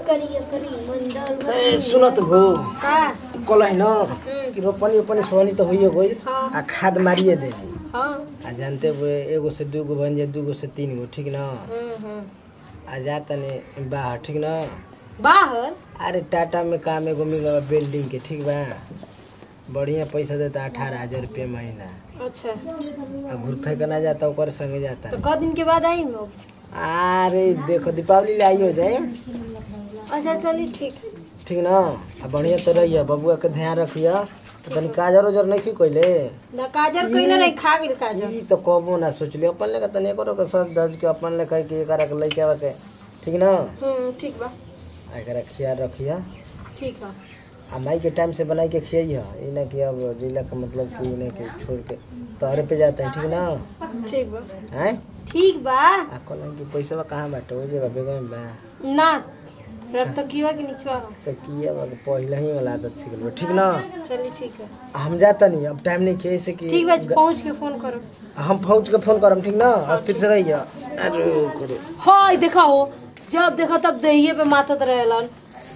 करिए करी मंडल ए सुनत हो का कल है न कि रोपनी ओपनी सोहनी तो होइए गइल हाँ। आ खाद मारिए देली हाँ आ जानते हुए एगो से दूगो बन जाए दूगो से तीन गो ठीक न हम्म, हम्म। आ जा तने बाहर ठीक न बाहर अरे टाटा में काम एगो मिलल बा बिल्डिंग के ठीक बा बढ़िया पैसा देता अठारह हजार रुपये महीना अच्छा आ घुरफे के ना जाता ओकर संगे जाता तो क दिन के बाद आई हम अरे देखो दीपावली ले आई हो जाए अच्छा चलिए ठीक ठीक न आ बढ़िया तो रहिए बबुआ के ध्यान रखिए तो तनी काजर उजर नहीं की कोइले ना काजर कहीं नहीं खा गेल काजर ई तो कबो ना सोचली अपन लेके तनी करो के सच धज के अपन लेके के एकरा के लेके आवे के ठीक न हम्म ठीक बा आ एकरा ख्याल रखिए ठीक है आ माई के टाइम से बनाई के खियाइए ई ना कि अब जिला का मतलब कि इन्हें के छोड़ के तोहरे पे जाते हैं ठीक ना ठीक बा हैं ठीक बा आ कहलन कि पैसा कहाँ बाटे हो जेबा बेगम बा ना रब तो कीवा के निचवा हो तो किया बा पहले ही वाला आदत सीख लो ठीक ना चलिए ठीक है हम जाता नहीं अब टाइम नहीं किए से कि ठीक बा पहुँच के फोन करो हम पहुंच के फोन करम ठीक ना अस्थिर से रहिए अरे करे हाँ देखा हो जब देखो तब दहिए पे माथत रहेलन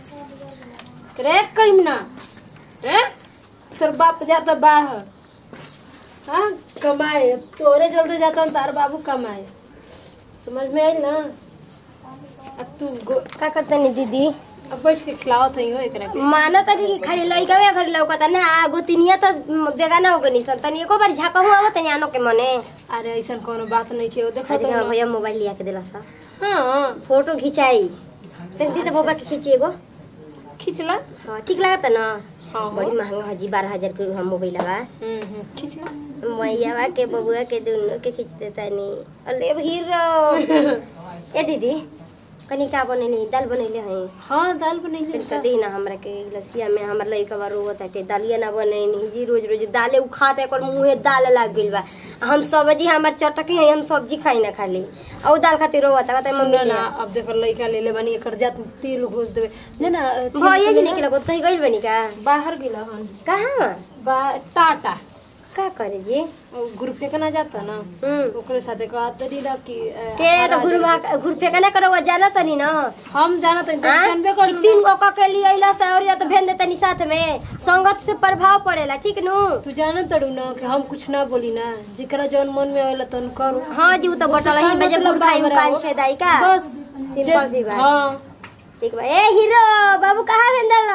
रे करीमना रे तोर बाप जाता बाहर हाँ कमाए तोरे चलते जाता तार बाबू कमाए समझ में आई ना अब तू गो का करतनी दीदी अब बैठ के खिलावत हई हो एकरा के माना तनी कि खाली लइका में घर लौकता ना आगो तिनिया तो बेगाना हो गनी सन तनी एको बार झाका हुआ हो तनी आनो के मने अरे ऐसा कोनो बात नहीं के देखो खाली तो हाँ ना। भैया मोबाइल लिया के दिला सा हाँ फोटो खिंचाई तनी दी तो बाबा के खींची एगो खिंचला हाँ ठीक लागता ना हाँ बड़ी महंगा हजी बारह हजार के हम मोबाइल लगा हम्म हम्म, खिंचला मैया के बबुआ के दोनों के खींच देता नी अले हीरो ए दीदी कनी का बनेली दाल बनैले हई हाँ दाल बनैले फिर कदी ना हमरा के लसिया में हमर लइका बा रोवत हटे दालिया ना बनैनी जी रोज रोज दाले उ खात एकर मुंहे दाल लाग गइल बा आ हम सब्जी हमर चटकी है हम सब्जी खाई ना खाली आ उ दाल खातिर रोवत कहता मम्मी सुन ना अब देखो लइका ले ले बनी एकर जात में तेल घोष देवे जे ना भइए जी निकल गो तही गइल बनी का बाहर गेला हन कहाँ बा टाटा का करे जी और ग्रुप पे ना जाता ना हम्म ओकरे साथे कहत रही ना कि अ, के तो घुर भाग घुर फेंका ना करो जाना तनी ना हम जाना तो हाँ? जानबे कि कर तीन गो के लिए अइला से और या तो भेज दे तनी साथ में संगत से प्रभाव पड़ेला ठीक नु तू जाना तड़ू ना कि हम कुछ ना बोली ना जेकरा जौन मन में आवेला तन करो हाँ जी उ तो बटल ही बजे मतलब गुड़ खाई बाबरा कान हो। छे दाई का बस सिंपल सी बात हाँ ठीक बा ए हीरो बाबू कहाँ भेंदल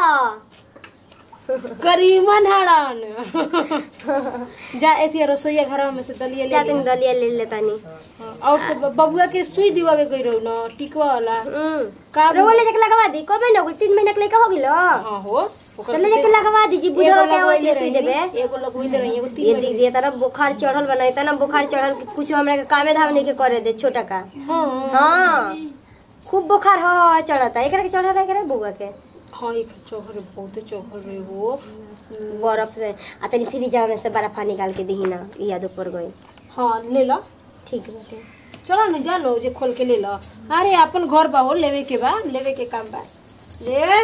करीमन हड़न जा ऐसी रसोईया घर में से दलिया ले जाते लिया। दलिया ले लेतानी हाँ, और सब बबुआ के सुई दिवावे गई रहो ना टिकवा वाला हम्म का रोवा ले जाके लगवा दी कब ना तीन महीना के लेके हो गेलो हाँ हो ओकर तो ले जाके लगवा दीजिए एगो बुढ़वा के लगवैले आवत सुई देबे रही, एगो लगवैले रही एगो ये तीन दीदी ये तरह बुखार चढ़ल बनाई तना बुखार चढ़ल कि कुछ हमरा के कामे धाम नहीं के करे दे छोटा का हाँ हाँ खूब बुखार हो हो चढ़ता एकरा के चढ़ल एकरा बुआ के हाँ एक चोखर बहुते चोखर रहे वो बर्फ से आ तनी फ्रिज में से बर्फ निकाल के दही ना याद ऊपर गई हाँ ले लो ठीक बाटे चलो ना जानो जे खोल के ले लो अरे अपन घर बा हो लेवे के बा लेवे के काम बा ले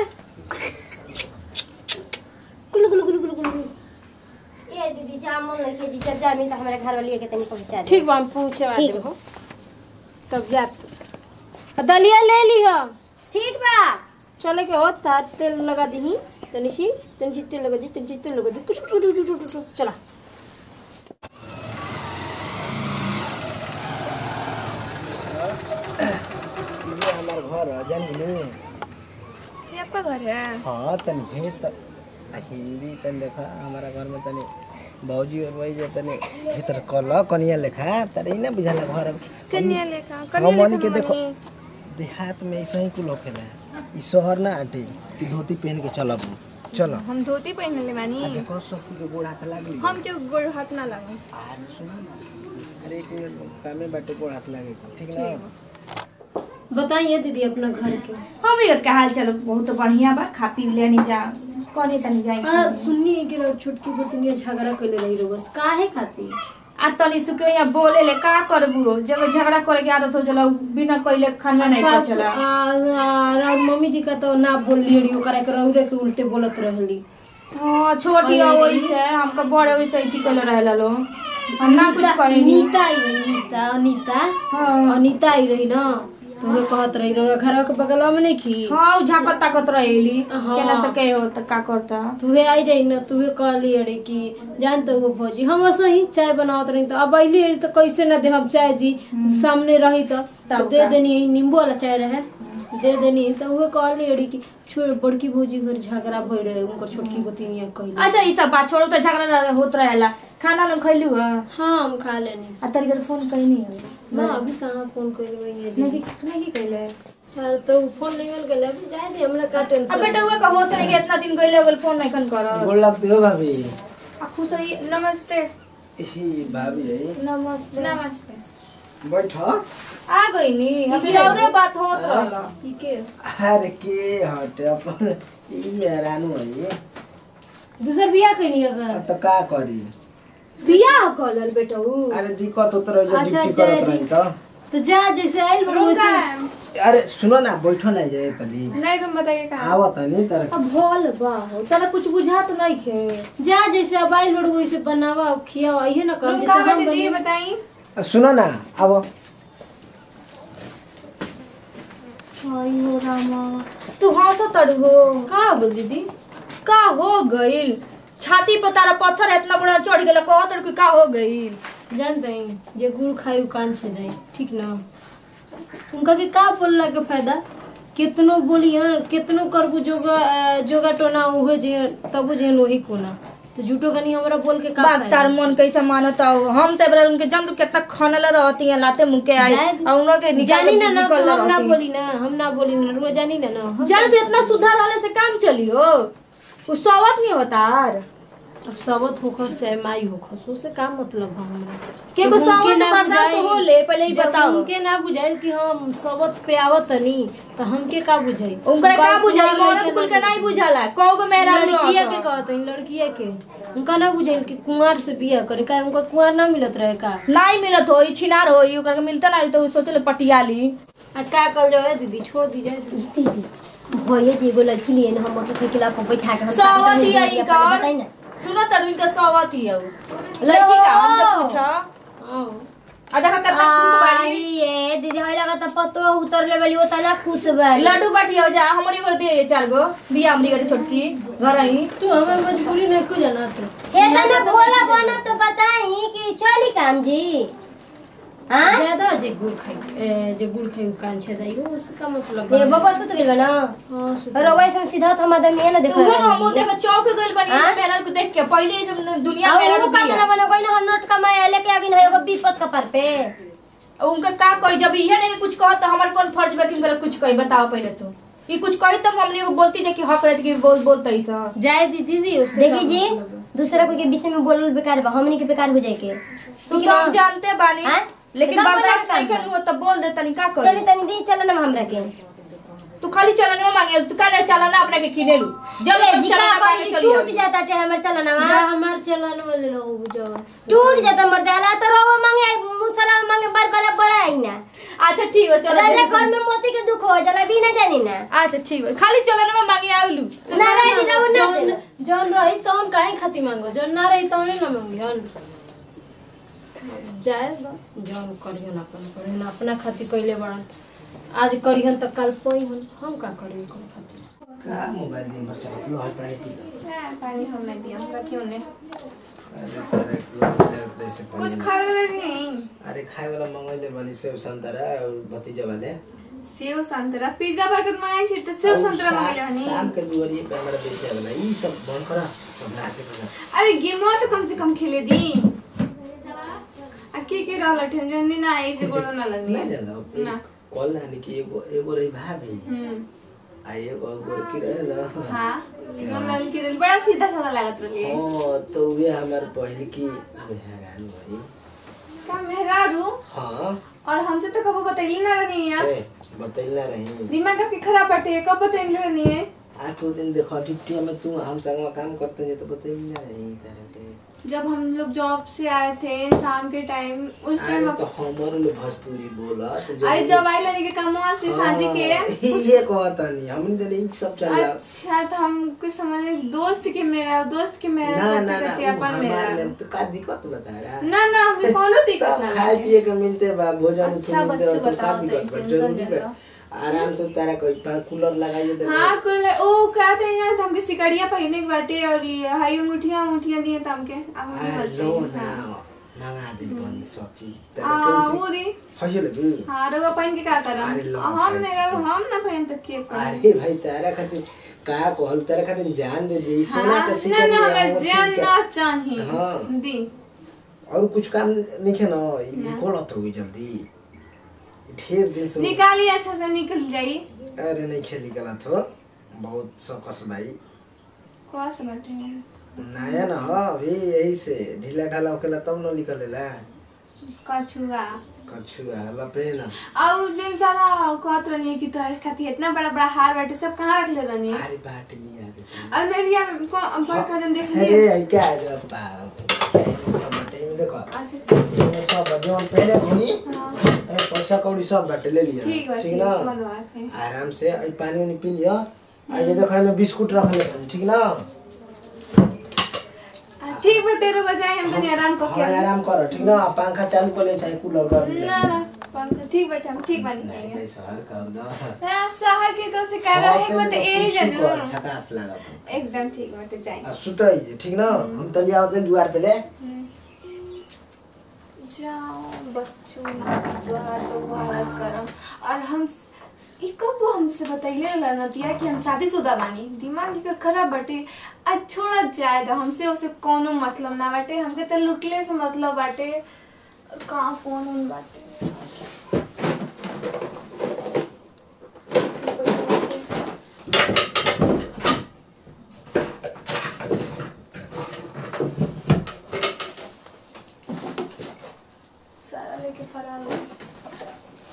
गुलु गुलु गुलु गुलु गुलु ए दीदी जामुन लेके जी जब जामी तो हमारे घर वाली के तनी पहुंचा दे ठीक बा हम पहुँचे ठीक देब हो तब जात दलिया ले लिह ठीक बा चले के हो तार तेल लगा दी तनी सी तनी सी तेल लगा दी तनी सी तेल लगा दी कुछ टू टू टू टू टू चला ये हमार घर है जान गेली ये आपका घर है हाँ तनी हे त आ हिंदी तनी देखा हमारा घर में तनी भौजी और वही जे तनी भीतर कल कनिया लेखा तरे ना बुझाला घर कन्या लेखा हाँ कन्या मनी लेखा के देखो मनी। देहात में ऐसा ही कुल होखेला ई शहर ना आटे कि धोती पहन के चलब चलो हम धोती पहन ले मानी आ देखो सखी के गोड़ हाथ लागली हम क्यों गोड़ हाथ ना लागू आज सुनो ना अरे एक मिनट कामे बाटे गोड़ हाथ लागे ठीक ना बताइए दीदी अपना घर के हम ये का हाल चलो बहुत बढ़िया बा खा पी लेनी जा कने तनी जाई हाँ सुनिए कि छोटकी गोतनिया झगड़ा कैले रही रोज काहे खातिर आ तनी सुके यहाँ बोले ले का करबू जब झगड़ा करे के आदत हो चला बिना कइले खाना नहीं सास- पचला आ- आ- और मम्मी जी का तो ना बोलिए रही ओकरा के रौरे के उल्टे बोलत रहली हां छोटी हो वैसे हमका बड़े वैसे ही कइले रहला लो हम ना कुछ कहेनी नीता आई रही नीता अनीता हां अनीता आई रही ना तुहे कहत रही रो घर के बगलवा में नहीं खी हाँ उ झाकत ताकत रहेली हाँ। केना सके हो त का करता तुहे आई रही ना तुहे कहली अरे कि जान तो वो भौजी हम सही चाय बनावत रही तो अब अइली अरे तो कैसे ना दे हम चाय जी सामने रही तो तब दे देनी नींबू वाला चाय रहे दे देनी तो उहे कहली अरे कि छोड़ बड़की भौजी घर झगड़ा भई रहे उनकर छोटकी गोतिनिया कहली अच्छा ई सब बात छोड़ो त झगड़ा होत रहेला खाना न खइलू ह हाँ हम खा लेनी आ तरी कर फोन कइनी हो ना अभी कहाँ फोन कइले मैं ये नहीं नहीं कइले यार तो फोन नहीं मिल गया अभी जाए दे हमरा का अब टेंशन बेटा हुआ का हो सके कि इतना दिन गइले बोल फोन नहीं कन कर बोल लगते हो भाभी आ खुश रही नमस्ते ही भाभी है नमस्ते नमस्ते बैठ आ गइनी अभी औरे बात होत रहला ठीक है अरे के हटे अपन ई मेहरानू है ये दूसर बियाह कइनी अगर अब तो का करी बियाह कलर बेटा उ अरे दिक्कत होत रही जो अच्छा, ड्यूटी जाए करत दी। रही तो तो जा जैसे आइल बड़ो रुका वैसे अरे सुनो ना बैठो ना जाए तली नहीं तुम बताइए कहाँ आवत नहीं तर अब भोल बा हो चला कुछ बुझात नहीं खे जा जैसे अब आइल बड़ो वैसे बनावा और खियावा इहे ना कर तुम जैसे कहाँ हम बैठे जी बनी बताई सुनो ना अब आई हो रामा तू हंसो तड़ हो का हो गइल दीदी का हो गइल छाती पर तारा पत्थर इतना बड़ा चढ़ गेला कह तड़ का हो गइल जानते हैं जे गुड़ खाई उ कान से जाए ठीक ना उनका के का बोलला के फायदा कितनो बोलियन कितनो करबू जोगा अ, जोगा टोना उहे जे तबो जे वही कोना तो झूठो कनी हमरा बोल के का बाग फायदा? तार मन कैसे मानता हो हम ते बरा उनके जंग कितना खनल रहती हैं लाते मुंह के आई जाए दी- और उनके निकाल जानी ना ना निकल तो हम ना रहती। बोली ना हम ना बोली ना रोज जानी ना ना हम जान तो इतना सुधार वाले से काम चली हो उस सवत नहीं होता यार अब सबत होखस चाहे माई होखस उससे का मतलब है हमरा के जब को उनके सावन से ना बर्दाश्त बुझाई- हो ले, पहले ही जब बताओ। उनके ना बुझाइल कि हम सबत पे आवत तनी तो हमके का बुझाई उनका का बुझाई कुंवार मौरत लड़के कुल के ना नहीं बुझाला कौ गो मेहरा लड़किया के कहत हई लड़किया के उनका ना बुझाइल कि कुंवार से बियाह करे का उनका कुंवार ना मिलत रहे का नहीं मिलत हो छिनार हो ओकरा के मिलता नहीं तो सोचले पटियाली आ का कल जाए दीदी छोड़ दी जाए दीदी दीदी भैया जी एगो लड़की लिए ना हम मोटरसाइकिल पर बैठा के हम सवत ही आई बताई कर ना सुनो तड़ू इनका सवत ही है लड़की का हमसे पूछा आओ आ देखा कितना खुश बाड़ी ये दीदी हई लगा त पतो उतर ले गली ओतना खुश बाड़ी लड्डू बाटी हो जा हमरी कर दे चार गो बिया हमरी करे छोटकी घर आई तू हमें मजबूरी नहीं को जाना तो हे तना भोला बना तो बताई कि चली काम जी हां ज्यादा जे गुड़ खाई ए, जे गुड़ खाई उ कान छे दाई उससे का मतलब ये बा? बबा सुत गेल बा ना हाँ सुत रवा सन सीधा हम आदमी है ना देखो उहे ना हम जगह चौक गइल बनी हाँ? मेरा को देख के पहले ही जब दुनिया और मेरा वो को का दिया तना बना कोई ना नोट कमाया लेके आगिन है एगो विपत कपार पे उनका का कोई जब इहे नहीं कुछ कहो तो हमार कौन फर्ज बा कि उनका कुछ कही बताओ पहले तो ये कुछ कही तब हमने एगो बोलती नहीं कि हक रहती कि बोल बोलते ही सा जाए दी दीदी उससे देखी जी दूसरा कोई के विषय में बोलल बेकार बा हमनी के बेकार हो जाए के तू तो हम जानते बानी हाँ? लेकिन तो तब बर्दाश्त बोला नहीं का करनी हो तो बोल दे तनी का चली कर तनी दी चल ना हमरा के तू खाली चलने मांगे तू का नहीं चलाना अपने के किने लू जब ए, तक जिका चलाना मांगे करी चली टूट आई। जाता टे हमर चलना जा हमार चलाने वाले लोग जो टूट जाता मर देला तो रोवा मांगे मुसरा मांगे बार बार बड़ा आई ना अच्छा ठीक है चलो राजा देखो। घर में मोती के दुख हो जाला भी ना जानी ना अच्छा ठीक है खाली चलने में मांगे आलू ना रही ना उन्ना जौन जौन रही तौन काहे खाती मांगो जौन ना रही तौने ना मांगियन जाए बा, जौन करियन अपन करियन अपना खातिर कइले बड़न आज करियन त कल पइहन हम का करियन करे खातिर का मोबाइल दिन भर चलत लो हर पानी पी लो ना पानी हम नहीं पिया रखी उन्हें अरे तोरे को ले से पानी कुछ खाए वाला नहीं अरे खाए वाला मंगैले बनी सेव संतरा और भतीजा वाले सेव संतरा पिज्जा बर्गर मंगाई थी तो सेव और संतरा शा- मंगले हनी शाम के दुआरिये पे हमारा बेचे वाला ई सब बंद करा सब लाते करा अरे गेमो तो कम से कम खेले दी आ के के रहल ठेम जनी ना आई से गोड़ो ना लगनी नहीं जाना ना कॉल ना कि एगो एगो रही भाभी हम्म आ एगो गोरकी रहे ना हाँ जो लल के रहल बड़ा सीधा साधा लागत रहली ओ तो वे हमार पहले की हैरान भाई का मेहरारू हाँ और हमसे तो कबो बतैली ना रहनी यार ए बतैला रही दिमाग आपके खराब बटे कब बतैली रहनी है आज तो दिन देखो टिप्टिया में तू हम संग में काम करते जे तो बताइए ना नहीं तरह के जब हम लोग जॉब से आए थे शाम के टाइम उस अरे टाइम तो हमारे लिए भोजपुरी बोला तो अरे जब आई लगे कमुआ से साझी के ये कहता नहीं हमने तो नहीं सब चल रहा अच्छा तो हमको समझ दोस्त के मेरा दोस्त के मेरा ना करते ना ना करते वो अपन हमारे मेरा में तो का दिक्कत बता रहा ना ना हमसे कोनो दिक्कत तब ना खाए पिए के मिलते बा भोजन अच्छा, मिलते बच्चों बा तो का बताओ तो दिक्कत बा टेंशन जरूरी ले बा लो। आराम से तारा कोई पा कूलर लगाइए दे हाँ कुल ओ क्या थे यार हमके सिकड़िया पहने के बाटे और ये हाई अंगूठियां अंगूठियां दिए थे हमके अंगूठी आ बोलते लो हैं। ना हाँ। मंगा दे बनी सब चीज तारा हाँ कौन वो चीज दी हजे लगी हाँ रउआ पहन के क्या अरे करम लो, हम भाई, मेरा तो- हम ना पहन तो के पहन अरे भाई तारा खातिर का कहल तारा खातिर जान दे दी सोना हाँ, के ना सिकड़ ना हमरा लिया, वो जान ठीक है। ना चाहिए हाँ। दी और कुछ काम नहीं है ना ये खोलत हुई जल्दी ढेर दिन से निकालिए अच्छा से निकल जाई अरे नहीं खेली गलत हो बहुत सकस भाई कौन से बाटे नया ना हो अभी यही से ढीला ढाला होकेला तब न निकलेला कछुआ कछुआ लपे ना और दिन सारा कहत रहनी है कि तोहरे खातिर इतना बड़ा बड़ा हार बाटे सब कहाँ रख ले रहनी है अरे बाट नहीं याद है और मेरी में को बड़का जन देख अरे लिए आई क्या है पा सब बाटे में देखो अच्छा ये सब जोन पहले घुनी हाँ ए, पैसा कौड़ी सब बाटे ले लिया ठीक बा ठीक ठीक ना मंगवा के आराम से आई पानी उनी पी लिया आ ये देखो मैं बिस्कुट रख ले ठीक ना आ, ठीक बा तेरे को जाए हम तनी आराम को हाँ आराम करो ठीक ना पंखा चालू कर ले चाहे कूलर कर ले ना ना पंखा ठीक बैठे हम ठीक बनी नहीं जाएंगे नहीं शहर का ना हाँ, शहर की तरफ से कर रहे हैं बट यही जानू झकास लागत है एकदम ठीक बैठे जाएंगे आ सुतई जे ठीक ना हम तलिया होते दुआर पे ले जाओ बच्चों ना द्वार तो गलत करम और हम ई कब हमसे बतैले रहला नतिया कि हम शादीशुदा बानी दिमाग के खराब बाटे आज छोड़ा जाए तो हमसे उसे कोनो मतलब ना बाटे हमके तो लुटले से मतलब बाटे कहाँ फोन उन बाटे सारा लेके फरार हो गया।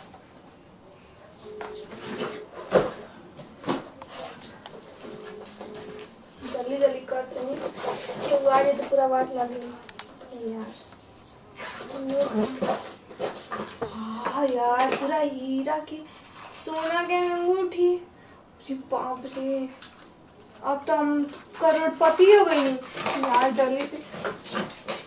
जल्दी जल्दी करते हैं कि वो आ जाए तो पूरा वाट लगे यार हाँ यार पूरा हीरा की सोना के अंगूठी अरे बाप रे अब तो हम करोड़पति हो गई यार जल्दी से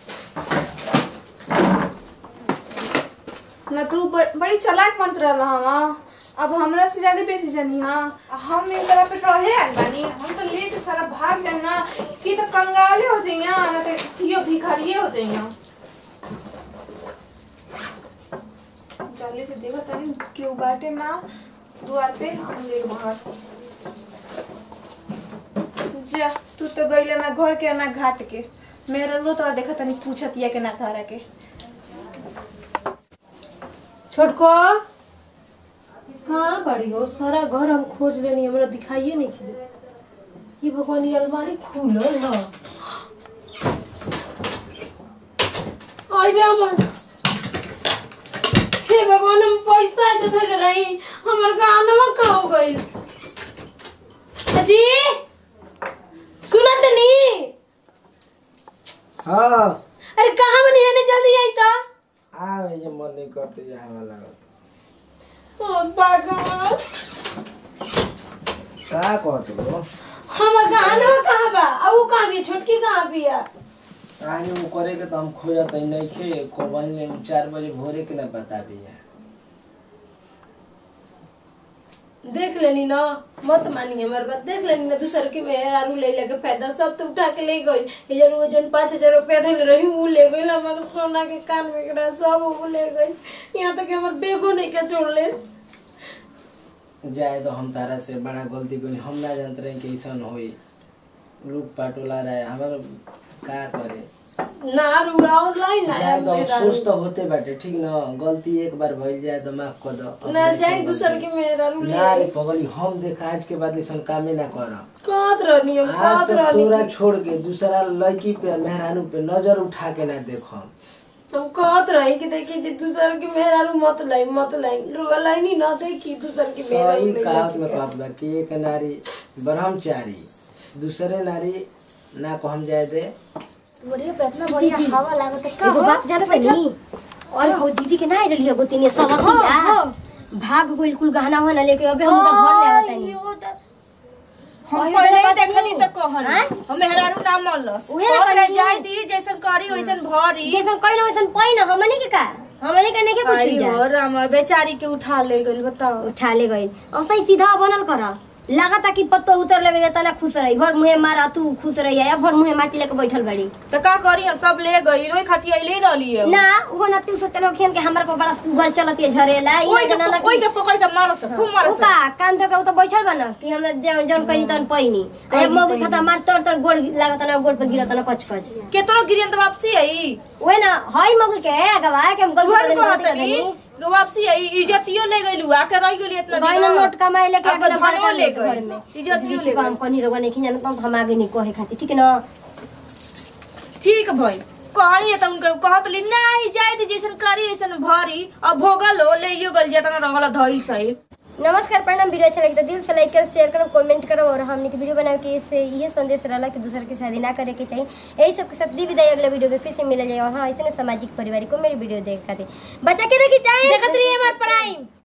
न तू ब- बड़ी चलाक मंत्र रहा हवा अब हमरा से ज्यादा बेसी जानी हाँ हम एक तरह पे रहे आइल बानी हम तो ले के सारा भाग जाए ना कि तो कंगाले हो जाइया ना तो थियो भिखारिये हो जाइया जल्दी से देखो तनी क्यों बाटे ना दुआर पे हम देख बाहर जा तू तो गईले ना घर के ना घाट के मेरा रो तो देखा तनी पूछतिया के ना तारा के छोटको हाँ बड़ी हो सारा घर हम खोज लेनी हमरा दिखाइए नहीं खिले ये भगवान ये अलमारी खुलल है आई रे हमर हे भगवान हम पैसा जथा के रही हमर गानवा का हो गइल अजी सुनत नहीं हाँ अरे कहाँ बनी है ने जल्दी आई तो आ ये मन नहीं करते यहाँ वाला ओ भगवान का कहते हो हमर गानवा कहाँ बा आ ऊ कहाँ भी छोटकी कहाँ भी है आज वो करे के तो हम खो जाते नहीं खे को बन चार बजे भोरे के ना बता दिया देख लेनी ना मत मानी हमार बात देख लेनी ना दूसर के मेहर आलू ले लेके फायदा सब तो उठा के ले गई इधर वो जन पाँच हजार रुपया धल रही वो ले गई हमारे सोना के कान में गिरा सब वो ले गई यहाँ तक कि हमार बेगो नहीं के छोड़ ले जाए तो हम तारा से बड़ा गलती कोई हम ना जानते रहे कि ऐसा होई लूट पाटोला रहे हमारा का करे ना रुड़ाओ लाई ना जाए तो मेरा अफसोस तो होते बाटे ठीक ना गलती एक बार भइल जाए तो माफ कर दो अब ना नहीं जाए सब दूसर गलती। के मेहर आलू ले ना रे पगली हम देख आज के बाद ऐसा कामे ना कर कात रहनी हम आज कात तो रहनी तोरा छोड़ के दूसरा लड़की पे मेहरानू पे नजर उठा के ना देखो हम कहत रही कि देखी जी दूसर के मेहरारू मत लाई मत लाई रुआ लाइनी ना देखी दूसर के सही मेहरारू कहावत में कहत बा कि एक नारी ब्रह्मचारी दूसरे नारी ना को हम जाए दे बोलिए पे इतना बढ़िया हवा लागत है एगो बात जाने बनी और हो दीदी के ना आई रही गोती ने सब भाग गइल कुल गहना वहना लेके अबे हम घर ले आवतानी हम पहले ही देखली त कहल हाँ? हम मेहरारू ना मल उहे ना कहत रहे कहली। जाय दी जैसन करी वैसन भरी जैसन कइल वैसन पहिन हमने के का हमने के नहीं के पूछी आई जा हो राम बेचारी के उठा ले गइल बताओ उठा ले गइल ऐसे ही सीधा बनल कर लागता कि पत्तो उतर लेवे तना खुश रही भर मुहे मारा तू खुश रही या भर मुहे माटी लेके बैठल बड़ी त का करी हम सब ले गइल ओइ खातिर अइले रहली है ना वो ना तू सोचलो खेन के हमरा पर बड़ा सुगर चलत है झरेला ई ओइ ना जना के ओइ के पकड़ के मारस खूब मारस उका कान धके उ त बैठल बा न कि हम जौन जौन कनी तन पहिनी ए मगु खाता मार तर तर गोड़ लागत ना गोड़ पे गिरत ना कच कच केतनो गिरियन त वापसी आई ओए ना हई मगु के अगवा के हम घर गलती को कर हतनी वापसी आई इज्जतियो ले गइलू आके रह गइली इतना दिन गइल नोट कमाए लेके अब आके धनो ले घर गइल में इज्जतियो ले ठीक हम कनी रगो नहीं खिन हम हम आगे नहीं कहे खातिर ठीक है ना ठीक भाई कहनी त उनके कहत ली नाही जाय दी जैसन करी वैसन भरी अब भोगल हो ले यो गल जेतना रहल धइल सही नमस्कार प्रणाम वीडियो अच्छा लगे तो दिल से लाइक करो शेयर करो कमेंट करो और हमने की वीडियो बनाए कि इससे ये संदेश रहला कि दूसरे की शादी ना करे के चाहिए यही सब के साथ दी विदाई अगले वीडियो में फिर से मिल जाए और हाँ ऐसे सामाजिक परिवार को मेरी वीडियो देख खातिर बचा के रखी टाइम देखत रहिए हमार प्राइम